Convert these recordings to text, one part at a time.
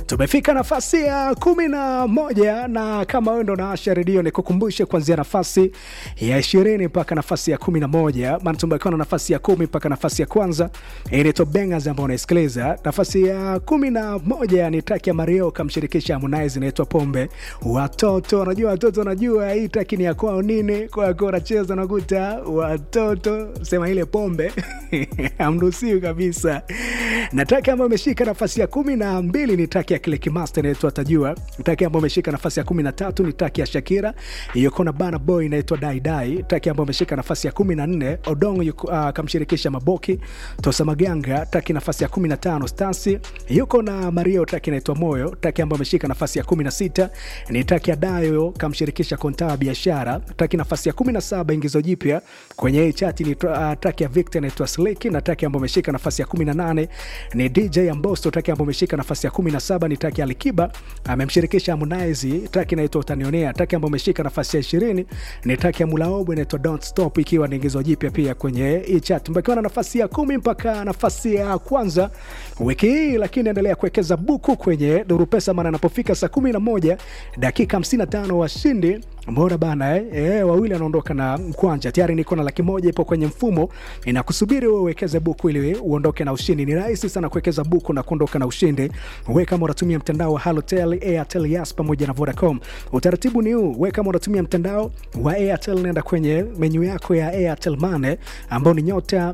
tumefika nafasi ya kumi na moja na kama wewe ndo naasha redio nikukumbushe kuanzia nafasi ya ishirini mpaka nafasi ya kumi na moja maana tumebakiwa na nafasi ya kumi mpaka nafasi ya kwanza inaitwa Bangers ambao unaisikiliza nafasi ya kumi na moja ni taki ya Mario kamshirikisha Harmonize inaitwa Pombe watoto unajua watoto unajua hii taki ni ya kwao nini kwa kwa unacheza nakuta watoto sema ile pombe hamruhusiwi kabisa na taki ambayo imeshika nafasi ya kumi na mbili ni taki ya kile kimaster inaitwa Tajua. Taki ambayo imeshika nafasi ya kumi na tatu ni taki ya Shakira iyoko na Bana Boy inaitwa Dai Dai. Taki ambayo imeshika nafasi ya kumi na nne Odong yuko, uh, kamshirikisha Maboki Tosa Maganga. Taki nafasi ya kumi na tano Stasi yuko na Mario, taki inaitwa Moyo. Taki ambayo imeshika nafasi ya kumi na sita ni taki ya Dayo kamshirikisha Kontaa Biashara. Taki nafasi ya kumi na saba ingizo jipya kwenye hii chati ni uh, taki ya Victor inaitwa Slick, na taki ambayo imeshika nafasi ya kumi na nane ni DJ Ambosto. Taki ambayo imeshika nafasi ya kumi na saba ni taki ya Alikiba amemshirikisha Harmonize. Taki inaitwa Utanionea. Taki ambayo imeshika nafasi ya ishirini ni taki ya Mulaobo inaitwa Don't Stop, ikiwa ni ingizo jipya pia kwenye hii chat. Mbakiwa na nafasi ya kumi mpaka nafasi ya kwanza wiki hii, lakini endelea kuwekeza buku kwenye Duru Pesa, maana anapofika saa kumi na moja dakika 55 washindi Mbona bana eh? Eh, wawili anaondoka na mkwanja tayari. Niko na laki moja ipo kwenye mfumo inakusubiri wewe uwekeze buku ili uondoke na ushindi. Ni rahisi sana kuwekeza buku na kuondoka na ushindi. Wewe kama unatumia mtandao wa Halotel, Airtel, Yas pamoja na Vodacom, utaratibu ni huu. Wewe kama unatumia mtandao wa Airtel, nenda kwenye menyu yako ya Airtel Money ambao ni nyota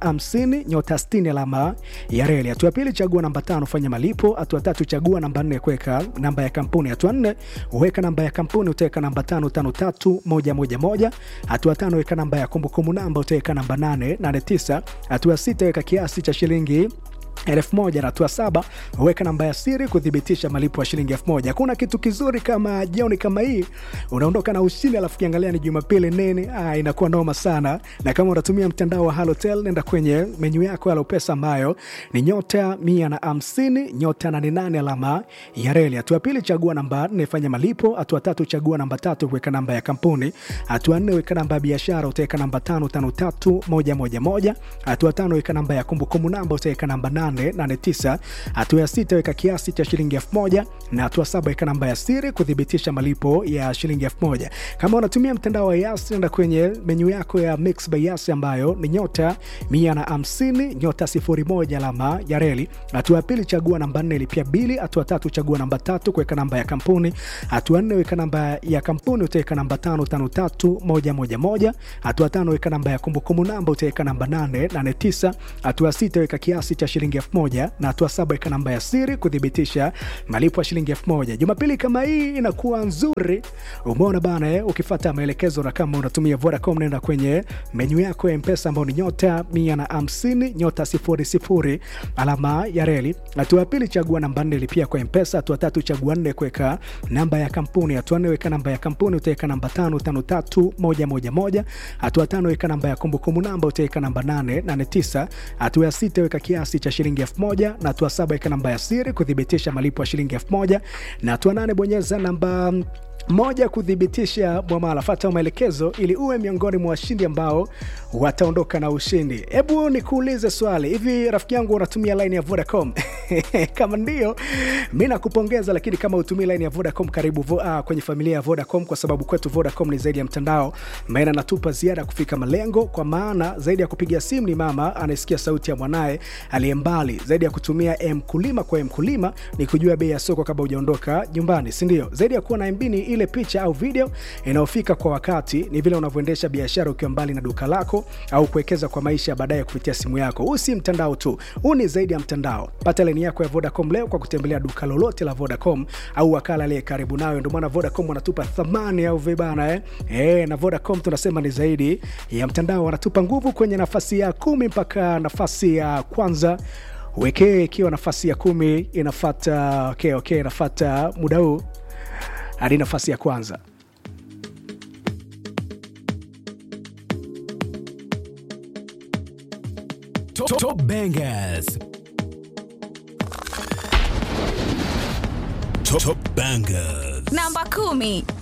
150 nyota 60 alama ya reli. Hatua ya pili, chagua namba tano, fanya malipo. Hatua tatu, chagua namba nne, kuweka namba ya kampuni. Hatua nne, weka namba ya kampuni, utaweka namba tano tano tatu moja moja moja. Hatua tano weka namba ya kumbukumbu namba utaweka namba nane nane tisa. Hatua sita weka kiasi cha shilingi elfu moja na hatua saba weka namba ya siri kuthibitisha malipo ya shilingi elfu moja. Hakuna kitu kizuri kama jioni kama hii unaondoka na ushindi, alafu kiangalia ni Jumapili nini, ah, inakuwa noma sana. Na kama unatumia mtandao wa Halotel, nenda kwenye menyu yako ya Lopesa ambayo ni nyota mia na hamsini nyota nane nane alama ya reli. Hatua pili chagua namba nne fanya malipo. Hatua tatu chagua namba tatu kuweka namba ya kampuni. Hatua nne weka namba ya biashara utaweka namba tano tano tatu moja moja moja. Hatua tano weka namba ya kumbukumbu namba utaweka namba nane 89. Hatua ya sita weka kiasi cha shilingi elfu moja na hatua saba weka namba ya siri kuthibitisha malipo ya shilingi elfu moja. Kama unatumia mtandao wa Yas, nenda kwenye menyu yako ya Mix by Yas ambayo ni nyota 150 nyota 01 alama ya reli. Hatua ya pili chagua namba nne lipia bili. Hatua tatu chagua namba tatu kuweka namba ya kampuni. Hatua nne weka namba ya kampuni utaweka namba tano tano tatu moja moja moja. Hatua tano weka namba ya kumbukumbu namba utaweka namba nane nane tisa. Hatua sita weka kiasi cha shilingi elfu moja na hatua saba weka namba ya siri kuthibitisha malipo ya shilingi elfu moja. Jumapili kama hii inakuwa nzuri, umeona bana eh? Ukifata maelekezo na kama unatumia Vodacom, nenda kwenye menyu yako ya Mpesa ambao ni nyota mia na hamsini nyota sifuri sifuri alama ya reli. Hatua ya pili chagua namba nne lipia kwa Mpesa. Hatua tatu chagua nne kuweka namba ya kampuni. Hatua nne weka namba ya kampuni utaweka namba tano tano tatu moja moja moja. Hatua tano weka namba ya kumbukumbu namba utaweka namba nane nane tisa. Hatua ya sita weka kiasi cha shilingi elfu moja na hatua saba weka namba ya siri kuthibitisha malipo ya shilingi elfu moja na hatua nane bonyeza namba moja kuthibitisha mwamala. Fata maelekezo ili uwe miongoni mwa washindi ambao wataondoka na ushindi. Hebu nikuulize swali hivi, rafiki yangu, unatumia line ya Vodacom? kama ndio, mi nakupongeza, lakini kama utumii line ya Vodacom, karibu vo, uh, kwenye familia ya Vodacom, kwa sababu kwetu Vodacom ni zaidi ya mtandao, maana natupa ziada kufika malengo, kwa maana zaidi ya kupiga simu ni mama anayesikia sauti ya mwanaye aliye mbali, zaidi ya kutumia mkulima kwa mkulima ni kujua bei ya soko kabla hujaondoka nyumbani, si ndio? Zaidi ya kuwa na MB ni ile picha au video inayofika kwa wakati, ni vile unavyoendesha biashara ukiwa mbali na duka lako au kuwekeza kwa maisha baadaye kupitia simu yako. Huu si mtandao tu, huu ni zaidi ya mtandao. Pata laini yako ya Vodacom leo kwa kutembelea duka lolote la Vodacom au wakala aliye karibu nawe. Ndio maana Vodacom wanatupa thamani au vibana eh? Eh, na Vodacom tunasema ni zaidi ya mtandao, wanatupa nguvu kwenye nafasi ya kumi mpaka nafasi ya kwanza wekee ikiwa nafasi ya kumi inafata okay, okay, inafata muda huu hadi nafasi ya kwanza. Top, top bangers. Top, top bangers. Namba kumi.